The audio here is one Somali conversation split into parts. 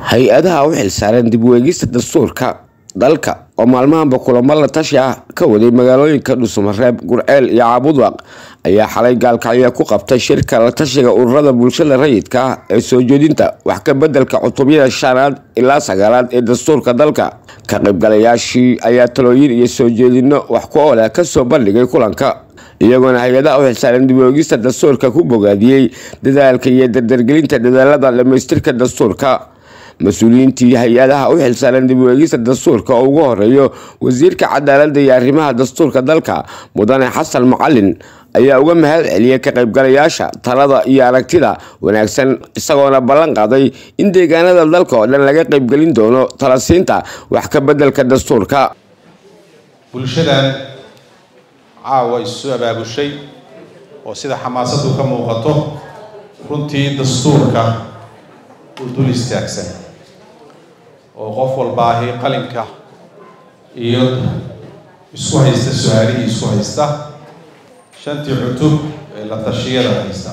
hay-adaha u xilsaaran dib u eegista dastuurka dalka oo maalmahanba kulamo la tashi ah ka waday magaalooyinka dhuusamareeb gurceel iyo caabudwaq ayaa xalay gaalkacyo ku qabtay shirka la tashiga ururada bulshada rayidka ah ee soo jeedinta wax ka bedelka cutubyada shanaad ilaa sagaalaad ee dastuurka dalka ka qaybgalayaashii ayaa talooyin iyo soo jeedino wax ku ooleh kasoo bandhigay kulanka iyagoona hay-adaha u xilsaaran dib u eegista dastuurka ku bogaadiyey dadaalka iyo dardargelinta dadaalada dhamaystirka dastuurka mas-uuliyiintii hay-adaha u xilsaaran dib u eegista dastuurka oo ugu horeeyo wasiirka cadaaladda iyo arrimaha dastuurka dalka mudane xasan macalin ayaa uga mahad celiyay ka qaybgalayaasha talada iyo aragtida wanaagsan isagoona ballan qaaday in deegaanada dalka oo dhan laga qaybgelin doono talasiinta wax ka bedelka dastuurka bulshadan caawa isu abaabushay oo sida xamaasadu ka muuqato runtii dastuurka uu dul istaagsan oo qof walbaahi qalinka iyo isku haysta su-aalihii isku haysta shantii cutub ee la tashiyada haysta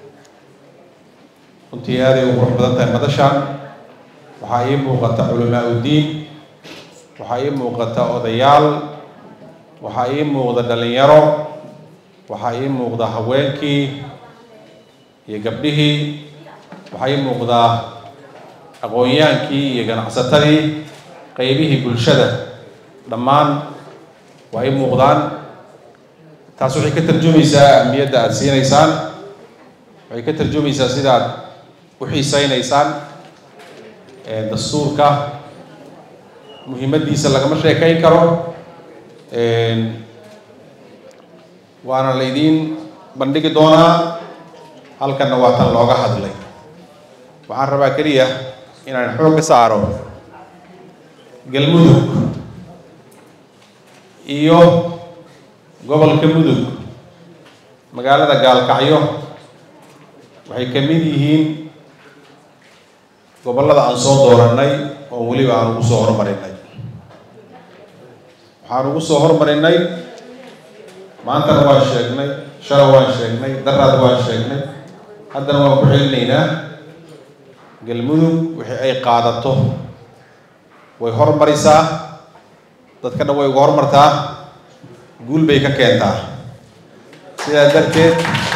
runtii aaday u qurux badan tahay madashaan waxaa ii muuqata culamaa uddiin waxaa ii muuqata odayaal waxaa ii muuqda dhalinyaro waxaa ii muuqda haweenkii iyo gabdhihii waxaa ii muuqdaa aqoon-yaankii iyo ganacsatadii qeybihii bulshada dhammaan waa ii muuqdaan taas waxay ka tarjumaysaa ahmiyadda aada siinaysaan waxay ka tarjumaysaa sida aad u xiiseynaysaan dastuurka muhiimaddiisa lagama sheekayn karo waana laydiin bandhigi doonaa halkanna waa tan looga hadlay waxaan rabaa keliya inaan xoog ka saaro galmudug iyo gobolka mudug magaalada gaalkacyo waxay ka mid yihiin gobollada aan soo dooranay oo weliba aan ugu soo hormarinay waxaan ugu soo hormarinay maantana waan sheegnay shala waan sheegnay daraad waan sheegnay haddana waan ku celinaynaa galmudug wixii ay qaadato way hormarisaa dadka dhan way uga hormartaa guul bay ka keentaa sidaa darteed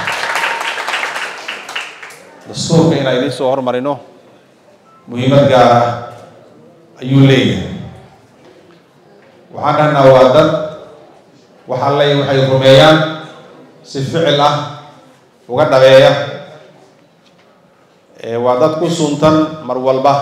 dastuurka inaan idiin soo hormarino muhiimad gaar ah ayuu leeyahay waxaan dhahnaa waa dad waxaa le waxay rumeeyaan si ficil ah uga dhabeeya waa dad ku suntan mar walba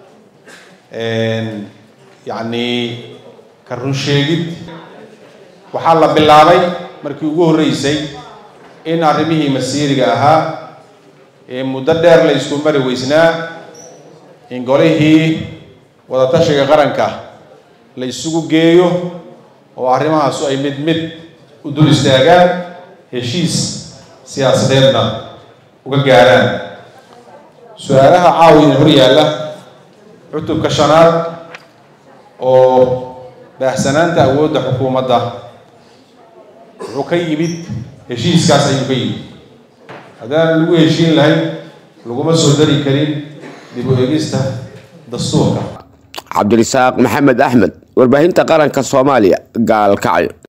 yacni ka run sheegid waxaa la bilaabay markii ugu horreysay in arrimihii masiiriga ahaa ee muddo dheer la isku mari weysnaa in golihii wadatashiga qaranka la isugu geeyo oo arrimahaasu ay mid mid u dul istaagaan heshiis siyaasadeedna uga gaaraan su-aalaha caawiya hor yaalla cutubka shanaad oo baahsanaanta awoodda xukuumadda wuxuu ka yimid heshiiskaas ayuu ka yimid haddaan lagu heshiin lahayn laguma soo dari karin dib u eegista dastuurka cabdirisaaq maxamed axmed warbaahinta qaranka soomaaliya gaalkacyo